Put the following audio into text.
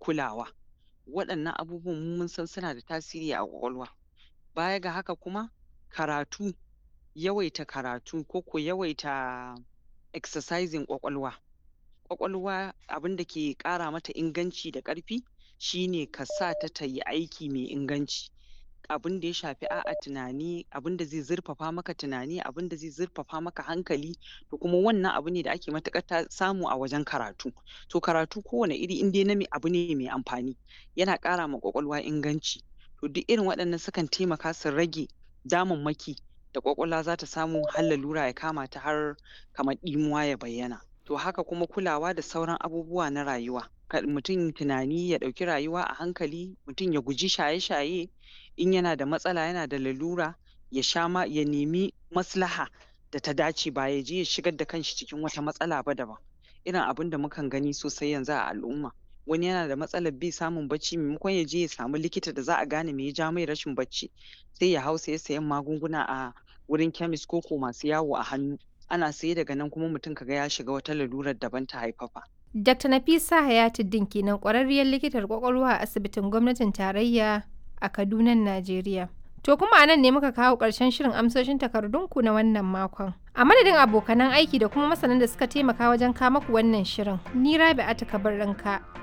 kulawa waɗannan abubuwan mu mun san suna da tasiri a ƙwaƙwalwa baya ga haka kuma karatu yawaita karatu ko ko yawaita exercising ƙwaƙwalwa ƙwaƙwalwa abinda ke ƙara mata inganci da ƙarfi shine ka sa ta tayi aiki mai inganci abinda ya shafi a'a tunani abinda zai zurfafa maka tunani abinda zai zurfafa maka hankali to kuma wannan abu ne da ake matuƙar samu a wajen karatu to karatu kowane iri in dai na abu ne mai amfani yana ƙara ma ƙwaƙwalwa inganci to duk irin waɗannan sukan taimaka su rage damammaki da ƙwaƙwalwa zata samu har lalura ya kama ta har kamar ɗimuwa ya bayyana to haka kuma kulawa da sauran abubuwa na rayuwa kar mutum tunani ya ɗauki rayuwa a hankali mutum ya guji shaye-shaye in yana da matsala yana da lalura ya sha ma ya nemi maslaha da ta dace ba yaje ya shigar da kanshi cikin wata matsala ba daban irin abinda mukan gani sosai yanzu a al'umma wani yana da matsalar bai samun bacci maimakon yaje ya samu likita da za a gane me ya ja mai rashin bacci sai ya hau saye sayen magunguna a wurin chemist ko ko masu yawo a hannu ana saye daga nan kuma mutum kaga ya shiga wata lalurar daban ta haifafa Dr. Nafisa Hayatuddin kenan ƙwararriyar likitar ƙwaƙwalwa a asibitin gwamnatin tarayya a Kadunan Najeriya. To kuma a nan ne muka kawo ƙarshen shirin amsoshin takardunku na wannan makon. A madadin abokanan aiki da kuma masanan da suka taimaka wajen kama ku wannan shirin, ni Rabi'atu Kabir Ranka